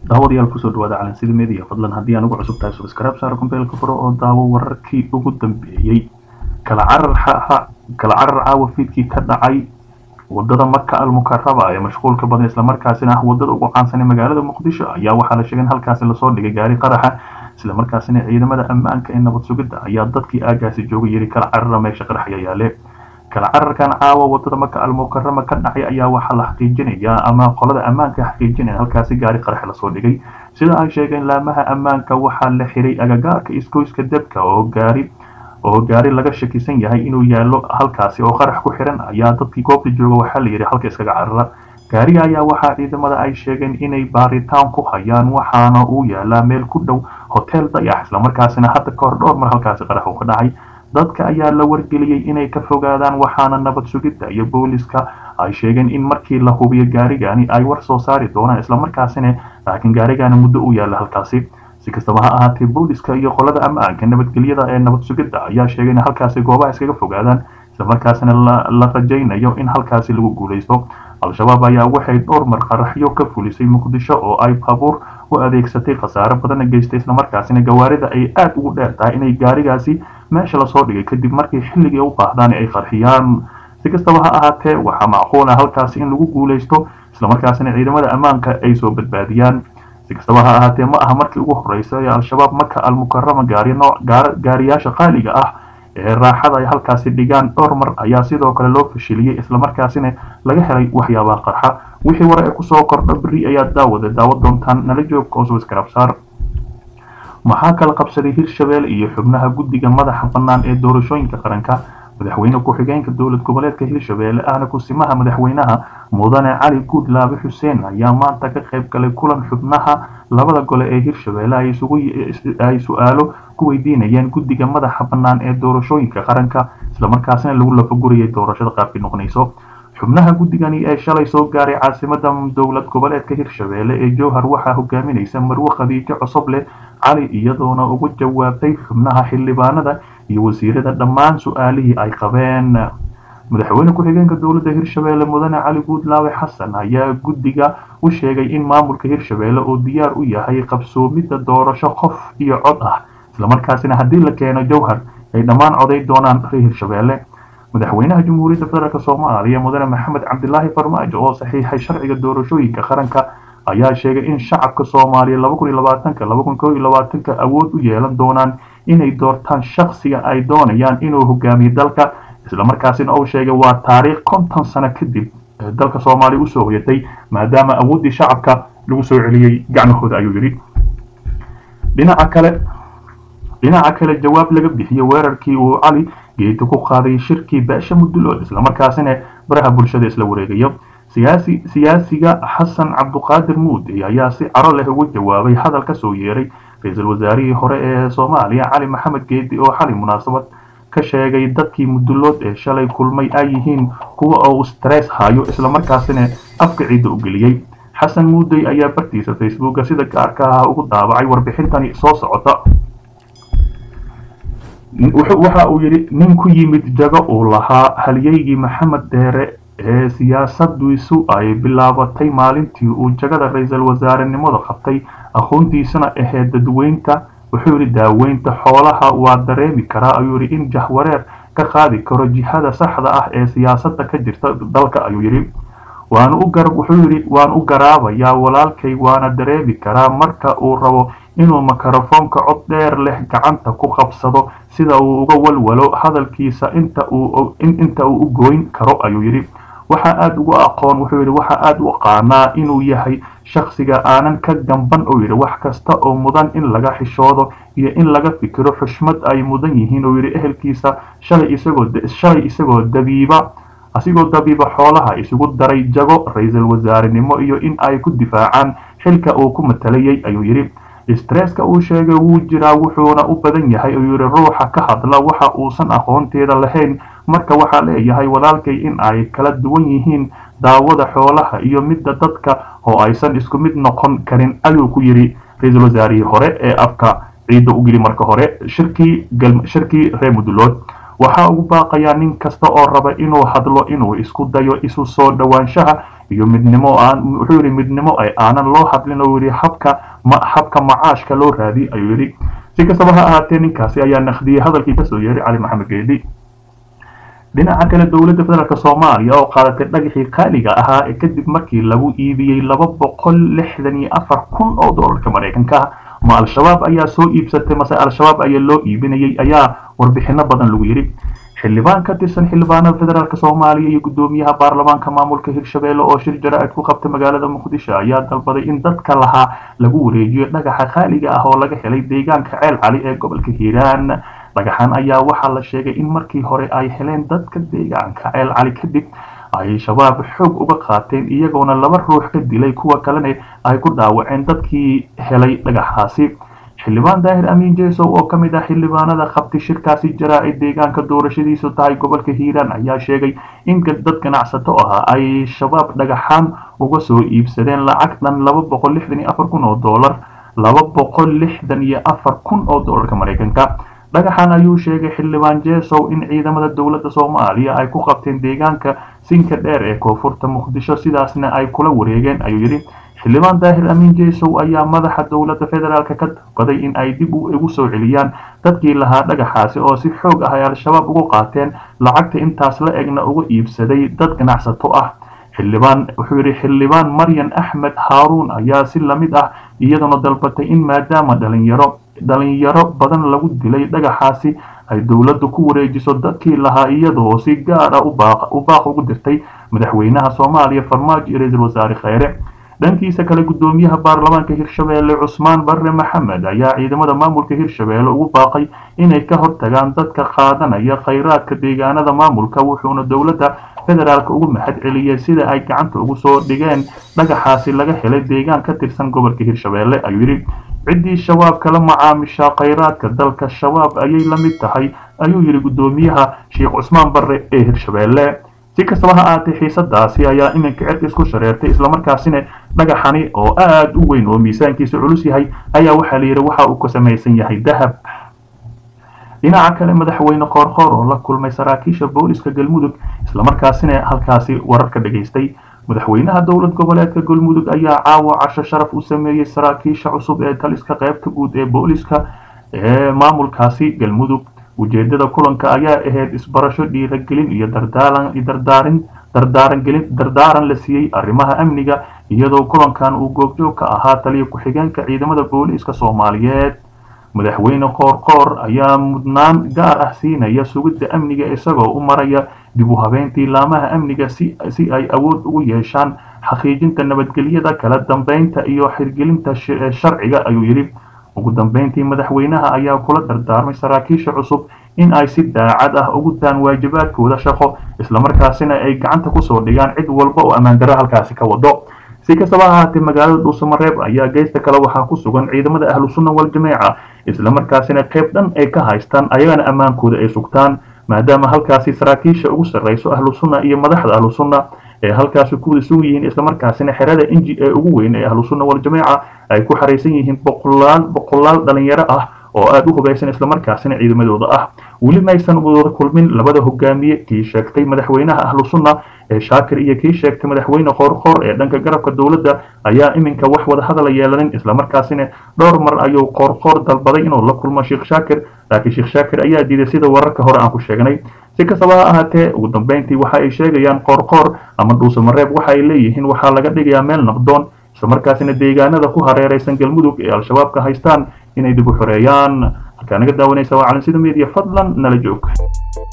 daawadayaal kusoo dhawaada calansida media fadlan haddii aan ugu cusub tahay subscribe saaro kombeelka furo oo daawo wararkii ugu dambeeyey kala carar kala carar caawa fiidkii ka dhacay wadada maka almukaraba ee mashquulka badan islamarkaasina ah wadada ugu caansan ee magaalada muqdisho ayaa waxaa la sheegay in halkaasi lasoo dhigay gaari qaraxa islamarkaasina ciidamada ammaanka ee nabad sugidda ayaa dadkii aagaasi joogay yiri kala carara meesha qaraxya yaale kala cararkan caawa wadada maka almukarama ka dhacay ayaa waxaa la xaqiijinayaa ama qolada ammaanka xaqiijinaya halkaasi gaari qarax lasoo dhigay sida ay sheegeen laamaha ammaanka waxaa la xiray agagaarka isgoyska debka oo gaari oo gaari laga shakisan yahay inuu yaallo halkaasi oo qarax ku xiran ayaa dadkii goobta jooga waxaa la yidhi halka iskaga carara gaariga ayaa waxaa ciidamada ay sheegeen inay baaritaan ku hayaan waxaana uu yaalaa meel ku dhow hotel dayax islamarkaasina hadda ka hor dhowr mar halkaasi qarax uu ka dhacay dadka ayaa la wargeliyey inay ka fogaadaan waxaana nabad sugidda iyo booliska ay sheegeen in markii la hubiyo gaarigani ay war soo saari doonaan islamarkaasina laakiin gaarigani muddo u yaalla halkaasi si kastaba ha ahaatee booliska iyo qolada ammaanka nabadgelyada ee nabad sugidda ayaa sheegay in halkaasi goobaha iskaga fogaadaan islamarkaasina la rajaynayo in halkaasi lagu guulaysto al-shabaab ayaa waxay dhowr mar qaraxyo ka fulisay muqdisho oo ay baabuur u adeegsatay khasaare badana geystay islamarkaasina gawaarida ay aada ugu dheer tahay inay gaarigaasi meesha lasoo dhigay kadib markii xilligii u baahdaan ay qarxiyaan si kastaba ha ahaatee waxaa macquul ah halkaasi in lagu guulaysto islamarkaasina ciidamada ammaanka ay soo badbaadiyaan si kastaba ha ahaatee ma aha markii ugu horreysay ee al-shabaab maka almukarama gaariyaasha qaaliga ah ee raaxada ay halkaasi dhigaan dhowr mar ayaa sidoo kale loo fashiliyey islamarkaasina laga helay waxyaabaha qarxa wixii ware ee kusoo kordha beri ayaa daawada daawo doontaan nala joog kooswiskarabsaar maxaa kala qabsaday hirshabelle iyo xubnaha guddiga madaxa bannaan ee doorashooyinka qaranka madaxweyne ku-xigeenka dowlad goboleedka hirshabelle ahna kusimaha madaxweynaha mudane cali guudlaabe xuseen ayaa maanta ka qayb galay kulan xubnaha labada gole ee hirshabelle ay su-aalo ku weydiinayeen guddiga madaxa bannaan ee doorashooyinka qaranka islamarkaasina lagu lafagurayay doorashada qaabkii noqonayso xubnaha guddigani ee shalay soo gaaray caasimada dowlad goboleedka hirshabelle ee jowhar waxaa hogaaminaysa marwe khadiijo cosoble cali iyadoona ugu jawaabtay xubnaha xildhibaanada iyo wasiirada dhammaan su-aalihii ay qabeen madaxweyne ku-xigeenka dowladda hirshabelle mudane cali guudlaawe xasan ayaa guddiga u sheegay in maamulka hirshabelle uu diyaar u yahay qabsoomidda doorasho qof iyo cod ah islamarkaasina haddii la keeno jowhar ay dhammaan coday doonaan reer hirshabelle madaxweynaha jamhuuriyadda federaalk soomaaliya mudane maxamed cabdilaahi farmaajo oo saxiixay sharciga doorashooyinka qaranka ayaa sheegay in shacabka soomaaliya awood u yeelan doonaan inay doortaan shakhsiga ay doonayaan inuu hogaamiyo dalka islamarkaasina uu sheegay waa taariikh konton sano kadib dalka soomaaliya usoo hoyatay maadaama awooddii shacabka lagu soo celiyey gacmahooda ayuu yidhi dhinaca kale dhinaca kale jawaab laga bixiyey weerarkii uu cali geeta ku qaaday shirkii beesha mudulood islamarkaasina baraha bulshada isla wareegayo siyaasi siyaasiga xasan cabduqaadir muude ayaa si caro leh ugu jawaabay hadal ka soo yeeray ra-iisul wasaarihii hore ee soomaaliya cali maxamed geedi oo xali munaasabad ka sheegay dadkii mudulood ee shalay kulmay ay yihiin kuwa uu stress hayo islamarkaasina afka ciidda u geliyey xasan muudey ayaa bartiisa facebooka sida gaarka ah ugu daabacay warbixintani soo socota waxa uu yidhi nin ku yimid jago uu lahaa halyeygii maxamed deere ee siyaasadiisu ay bilaabatay maalintii uu jagada ra-iisul wasaarenimada qabtay aqoontiisana ahayd dadweynta wuxuu yidhi daaweynta xoolaha waa dareemi karaa ayuu yidhi in jahwareer ka qaadi karo jihada saxda ah ee siyaasadda ka jirta dalka ayuu yidhi waanu u gar wuxuu yidhi waan u garaabayaa walaalkay waana dareemi karaa marka uu rabo inuu mikrofoonka cod dheer leh gacanta ku qabsado sida uu uga walwalo hadalkiisa inta uu inta uu u gooyn karo ayuu yidhi waxaa aada ugu aqoon wuxuu yidhi waxaa aada u aqaanaa inuu yahay shakhsiga aanan ka gamban uu yidhi wax kasta oo mudan in laga xishoodo iyo in laga fikiro xushmad ay mudan yihiin uu yidhi ehelkiisa shalay isagoo shalay isagoo dabiiba asigoo dabiiba xoolaha isugu daray jago ra-iisul wasaarenimo iyo in ay ku difaacaan xilka uu ku matalayay ayuu yidhi stresska uu sheegay wuu jiraa wuxuuna u badan yahay uu yidhi ruuxa ka hadla waxa uusan aqoonteeda lahayn marka waxaa leeyahay walaalkay in ay kala duwan yihiin daawada xoolaha iyo midda dadka oo aysan isku mid noqon karin ayuu ku yidhi ra-iisul wasaarihii hore ee afka ciidda u geli marka hore shirkii shirkii reer mudulood waxaa ugu baaqayaa nin kasta oo raba inuu hadlo inuu isku dayo isu soo dhowaanshaha iyo midnimo aan wuxuu yidhi midnimo ay aanan loo hadlin oo yidhi habka ma habka macaashka loo raadi ayuu yidhi si kastaba ha ahaatee ninkaasi ayaa naqdiyey hadalkii kasoo yeeray cali maxamed geedi dhinaca kale dowladda federaalk soomaaliya oo qaadatay dhagaxii qaaliga ahaa ee kadib markii lagu iibiyey laba boqol lixdan iyo afar kun oo doolarka maraykanka ma al-shabaab ayaa soo iibsatay mase al-shabaab ayaa loo iibinayay ayaa warbixino badan lagu yidhi xildhibaan ka tirsan xildhibaanada federaalk soomaaliya iyo guddoomiyaha baarlamaanka maamulka hirshabelle oo shir jara-id ku qabtay magaalada muqdisho ayaa dalbaday in dadka lahaa lagu wareejiyo dhagaxa qaaliga ah oo laga helay deegaanka ceel cali ee gobolka hiiraan dhagaxan ayaa waxaa la sheegay in markii hore ay heleen dadka deegaanka ceel cali kadib ay shabaab xoog uga qaateen iyagoona laba ruux ka dilay kuwa kalena ay ku dhaawaceen dadkii helay dhagaxaasi xildhibaan daahir amiin jesow oo ka mid ah xildhibaanada qabtay shirkaasi jaraa-id deegaanka doorashadiisu tahay gobolka hiiraan ayaa sheegay in dad ganacsato ah ay shabaab dhagaxaan uga soo iibsadeen lacag dhan laba boqol lixdan iyo afar kun oo doolar laba boqol lixdan iyo afar kun oo doolarka maraykanka dhagaxan ayuu sheegay xildhibaan jesow in ciidamada dowladda soomaaliya ay ku qabteen deegaanka sinka dheer ee koonfurta muqdisho sidaasna ay kula wareegeen ayuu yidhi xildhibaan daahir amiin jesow ayaa madaxa dowladda federaalk ka dalbaday in ay dib ugu soo celiyaan dadkii lahaa dhagaxaasi oo si xoog ah ay al-shabaab ugu qaateen lacagta intaas la egna uga iibsaday dad ganacsato ah xildhibaan wuxuu yidhi xildhibaan maryan axmed haaruun ayaa si lamid ah iyaduna dalbatay in maadaama dhalinyaro dhalinyaro badan lagu dilay dhagaxaasi ay dowladdu ku wareejiso dadkii lahaa iyadoo si gaar ah u baaq ugu dirtay madaxweynaha soomaaliya farmaajo iyo ra-iisul wasaare kheyre dhankiisa kale guddoomiyaha baarlamaanka hirshabelle cusmaan barre maxamed ayaa ciidamada maamulka hirshabelle ugu baaqay inay ka hortagaan dadka qaadanaya khayraadka deegaanada maamulka wuxuuna dowladda federaalk ugu mahad celiyey sida ay gacanta ugu soo dhigeen dhagaxaasi laga helay deegaan ka tirsan gobolka hirshabelle ayuu yidhi ciddii shabaab kala macaamisha khayraadka dalka shabaab ayay la mid tahay ayuu yidhi guddoomiyaha sheekh cusmaan barre ee hirshabelle si kastaba ha aatee xiisadaasi ayaa iminka cid isku shareertay islamarkaasina dhagaxani oo aada u weyn oo miisaankiisa culus yahay ayaa waxaa la yidhi waxa uu ka samaysan yahay dahab dhinaca kale madaxweyne qoorqoor oo la kulmay saraakiisha booliska galmudug islamarkaasina halkaasi wararka dhagaystay madaxweynaha dowlad goboleedka galmudug ayaa caawa casho sharaf u sameeyey saraakiisha cusub ee taliska qaybta guud ee booliska ee maamulkaasi galmudug ujeedada kulanka ayaa ahayd isbarasho dhiiragelin iyo dardaarin dardaarangelin dardaaran la siiyey arrimaha amniga iyadoo kulankan uu goobjoog ka ahaa taliya ku-xigeenka ciidamada booliiska soomaaliyeed madaxweyne qoorqoor ayaa mudnaan gaar ah siinaya sugidda amniga isagoo u maraya dib u habeyntii laamaha amniga si ay awood ugu yeeshaan xaqiijinta nabadgelyada kala dambeynta iyo xirgelinta sharciga ayuu yidhi ugu dambeyntii madaxweynaha ayaa kula dardaarmay saraakiisha cusub in ay si daacad ah ugu daan waajibaadkooda shaqo islamarkaasina ay gacanta kusoo dhigaan cid walba oo ammaandaro halkaasi ka wado si kastaba ahaatee magaalada dhuusamareeb ayaa geysta kale waxaa ku sugan ciidamada ahlu sunna wal-jameeca islamarkaasina qayb dhan ay ka haystaan ayagana ammaankooda ay sugtaan maadaama halkaasi saraakiisha ugu sarreyso ahlu sunna iyo madaxda ahlu sunna ee halkaasi kuwada sugan yihiin islamarkaasina xerada inji ee ugu weyn ee ahlu sunna wal-jameeca ay ku xaraysan yihiin boqolaal boqolaal dhalinyaro ah oo aada u hubaysan islamarkaasina ciidamadooda ah weli maysan wada kulmin labada hogaamiye kii sheegtay madaxweynaha ahlu sunna ee shaakir iyo kii sheegtay madaxweyne qoorqoor ee dhanka garabka dowladda ayaa iminka wax wada hadala yeelanin islamarkaasina dhowr mar ayuu qoorqoor dalbaday inuu la kulmo sheekh shaakir laakiin sheekh shaakir ayaa diiday sida wararka hore aan ku sheegnay si kastaba ha ahaatee ugu dambeyntii waxa ay sheegayaan qoorqoor ama dhuusamareeb waxa ay leeyihiin waxaa laga dhigayaa meel naqdoon islamarkaasina deegaanada ku hareeraysan galmudug ee al-shabaabka haystaan inay dib u xoreeyaan halkaa naga daawanaysa waa calansida media fadlan nala joog